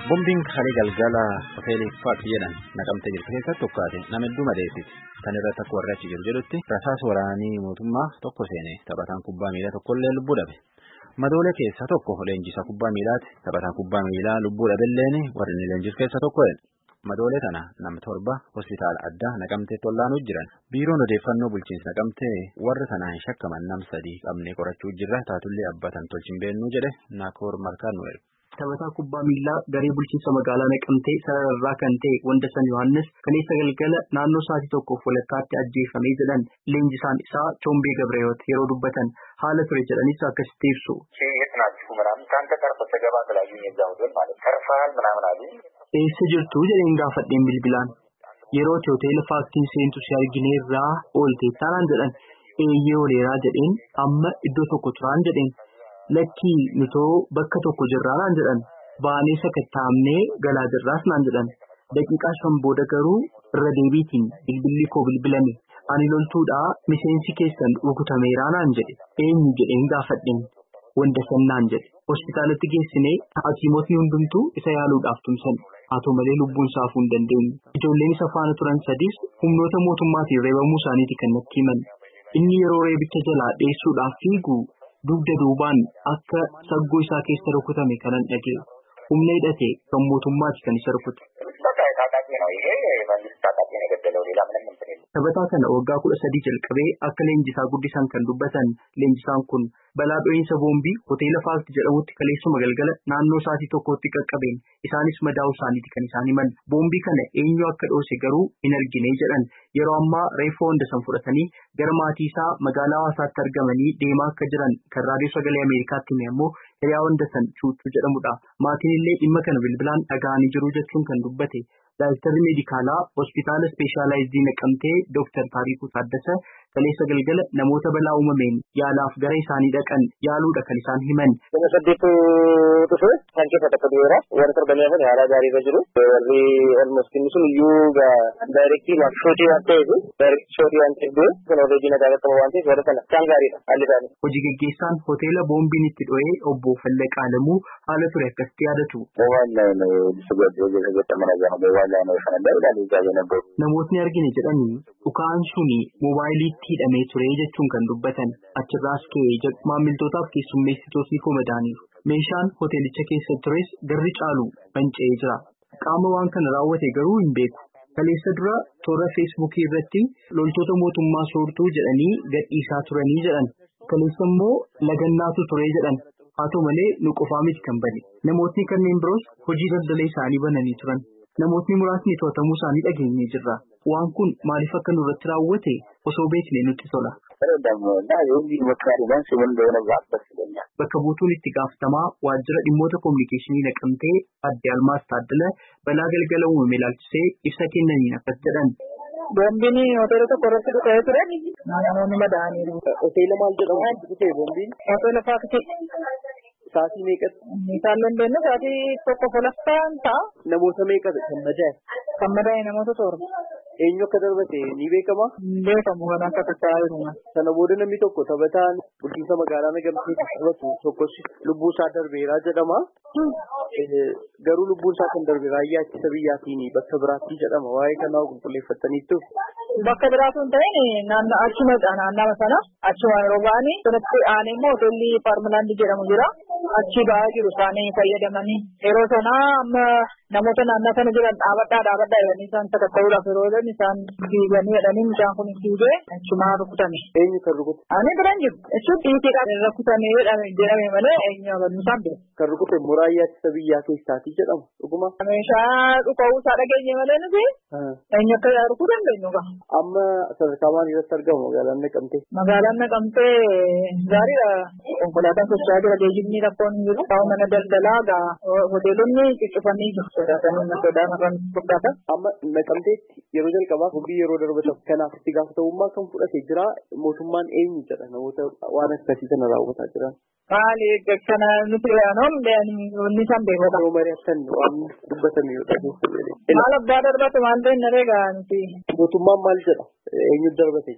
Bombiin kalee galgala hoteelii Faat jedhan naqamtee jirtu keessatti tokkaate nama hedduu madeessiti. Kan irratti akka warri achi jiru jedhutti rasaas waraanii mootummaa tokko seene taphataan kubbaa miilaa tokkollee lubbuu dhabe. Madoolee keessaa tokko leenjisaa kubbaa miilaati. Taphataan kubbaa miilaa lubbuu dhabeelleen warri inni leenjisu keessaa tokkodha. Madoolee tana nama torba hospitaala addaa naqamtee tollaanuu jiran. Biiroon odeeffannoo bulchiinsa naqamtee warra sanaan shakkaman nam sadii qabnee qorachuu jirra taatullee abbatan tolchin beennuu jedhe naakoor markaan nu erge. Taphataa kubbaa miilaa garee bulchiinsa magaalaa naqamtee sarararraa kan ta'e Wandasan Yohaannis kaleessa galgala naannoo sa'aatii tokkoof walakkaatti ajjeefamee jedhan leenjisaan isaa Choombee Gabreeyoot yeroo dubbatan haala ture jedhanis akkasitti ibsu. Eessa jirtu jedheen gaafadheen bilbilaan yeroo hoteela faaktiin seentu si argineerraa oolte taanaan jedhan eeyyee ooleeraa jedheen amma iddoo tokko turaan jedheen. Lakkii nutoo bakka tokko jirraa naan jedhan baanee sakattaa'amnee galaa jirraas naan jedhan daqiiqaa shan booda garuu irra deebiitiin bilbilli koo bilbilame ani loltuudhaa miseensi keessan rukutameeraa naan jedhe eenyu jedheen gaafadheen wandasan naan jedhe hospitaalatti geessinee hakiimotni hundumtuu isa yaaluudhaaf tumsan haa ta'u malee lubbuun saafuu hin dandeenye ijoolleen isa faana turan sadis humnoota mootummaatiin reebamuu isaaniiti kan natti himan inni yeroo reebicha jalaa dheessuudhaaf fiigu. Dugda duubaan akka saggoo isaa keessa rukutame kanan dhaga'e humna hidhate kan mootummaati kan isa rukute. Taphataa kana waggaa kudha sadii jalqabee akka leenjisaa guddisan kan dubbatan leenjisaan kun balaa dho'iinsa boombii hoteela faakti jedhamutti kaleessuma galgala naannoo sa'aatii tokkotti qaqqabeen isaanis madaa'uu isaaniiti kan isaan himan boombii kana eenyu akka dhoose garuu hin argine jedhan yeroo ammaa reeffoo Wandasan fudhatanii gara maatii isaa magaalaa hawaasaatti argamanii deemaa akka jiran kan raadiyoo sagalee ameerikaatti hime ammoo hiriyaa Wandasan chuuchuu jedhamudha maatiin illee dhimma kana bilbilaan dhaga'anii jiru jechuun kan dubbate. Daayiktarri meedikaalaa hospitaala ispeeshaalaayizii naqamtee Dooktar Taarikuu Taaddasa kaleessa galgala namoota balaa uumameen yaalaaf gara isaanii dhaqan yaaluudha kan isaan himan. Nama saddeetu dhufe kan keessa tokko dhiyeera. Warri torbanii hafan haala gaarii irra jiru. Warri almost inni sun iyyuu daayirektii maaf shootii waan ta'eef daayirektii shootii waan ta'eef kun odeejii nagaa qaqqabu waan ta'eef warra sana isaan gaariidha haalli isaanii. Hojii gaggeessaan hoteela boombiin itti dho'ee obbo Fallaqaa Alamuu haala ture akkasitti yaadatu. Namootni argine jedhanii dhukaan suni moobaayiliitti hidhamee ture jechuun kan dubbatan achirraas ka'ee maamiltootaaf keessummeessitootni komadaaniiru. Meeshaan hoteelicha keessa tures garri caalu manca'ee jira. Qaama waan kana raawwate garuu hin beeku. Kaleessa dura toora feesbuukii irratti loltoota mootummaa soortuu jedhanii gadhiisaa turanii jedhan. Kaleessa immoo lagannaatu ture jedhan. Haa ta'u malee nu qofaa miti kan bane. Namootni kanneen biroos hojii daldala isaanii bananii turan. Namootni muraasni to'atamuu isaanii dhageenyee jirra. Waan kun maaliif akka nurratti raawwate osoo beeknee nutti tola. Bakka buutuun itti gaafatamaa waajjira dhimmoota kominikeeshinii naqamtee adde Almaas Taaddala balaa galgala uumame ilaalchisee ibsa kennaniin akkas jedhan. Boombiin hoteela tokko irratti dhufee ture. Namoonni madaa'aniiru. Hoteela maal jedhamu dhufee boombiin? Hoteela faakti. Sa'aatii meeqatti? Isaan dandeenyu sa'aatii tokko folaffaan ta'a. Namoota meeqatu kan madaa'e? Kan madaa'e namoota torba. Eenyu akka darbate ni beekama? Beekamu kan akka tattaa'aa jiru. Sana booda namni tokko taphataan bulchiinsa magaalaa Nagamtee taphatu tokkos lubbuu isaa darbeeraa jedhama. Garuu lubbuun isaa kan darbe raayyaa ittisa biyyaatiin bakka biraatti jedhama. Waa'ee kanaa qulqulleeffataniittu. Bakka biraatu hin ta'in naannoo achuma naannama sana achuma yeroo ba'anii sanatti aanee immoo hoteelli paarmilaandii jedhamu jira. Achi ba'aa jiru isaanii fayyadamanii yeroo sanaa amma namoota naannoo sana jiran dhaabadhaa dhaabadhaa jedhanii isaan sakatta'uudhaaf yeroo jedhan isaan fiiganii jedhanii mucaan kun fiigee achumaa rukutame. Eenyu kan rukute? Ani biraan jiru. Jechuun dhiitiidhaan rukutame jedhame malee eenyu amanuu isaan beeku. Kan rukute muraayyaa ittisa biyyaa keessaati jedhama dhuguma. Meeshaa dhuka'uu isaa dhageenye malee nuti eenyu akka rukuu dandeenyu qaba. Amma sadarkaa maalii irratti argama magaalaan Naqamtee? Magaalaan Naqamtee gaariidha. Konkolaataan socho'aa jira geejjibni rakkoon hin jiru. Kaa'u mana daldalaa gaa hoteelonni cuccufanii jiru. Sodaatanii na sodaa irraan fudhata. Amma Naqamteetti yeroo jalqabaaf hojii yeroo darbatamu kanaaf itti gaafatamummaa kan fudhate jira mootummaan eenyu jedha namoota waan akkasii kana raawwataa jiran. Maali kana nuti yaanoon wanni isaan beekota. Yoo mari'attan waan dubbatame yoo dhageessu. Maal abbaa darbate maal ta'in naree gaa nuti. Mootummaan maal jedha eenyu darbate jedha.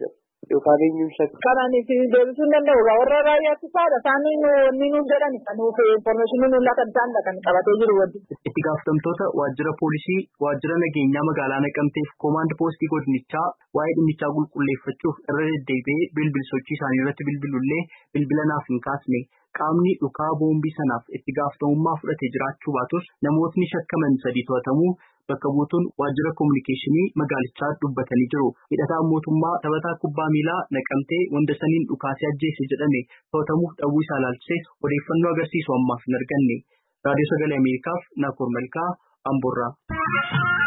yookaan eenyuun shakka. Kanaan isin deebisuu hin danda'u warra raayyaatti faadha isaanii wanni nuun jedhan kan nuuf infoormeeshinii nuun lakan isaan kan qabatee jiru wajjin. Itti gaafatamtoota waajjira poolisii waajjira nageenyaa magaalaa Naqamteef koomaand poostii godinichaa waa'ee dhimmichaa qulqulleeffachuuf irra deddeebi'ee bilbil sochii isaanii irratti bilbilullee bilbila naaf hin kaasne qaamni dhukaa boombii sanaaf itti gaafatamummaa fudhatee jiraachuu baatus namootni shakkaman sadii to'atamuu bakka buutuun waajjira koominikeeshinii magaalichaa dubbatanii jiru. Hidhataan mootummaa taphataa kubbaa miilaa naqamtee wanda saniin dhukaasee ajjeese jedhame to'atamuuf dhabuu isaa ilaalchisee odeeffannoo agarsiisu ammaaf hin arganne. Raadiyoo Sagalee Ameerikaaf Naakoor Malkaa Amboorraa.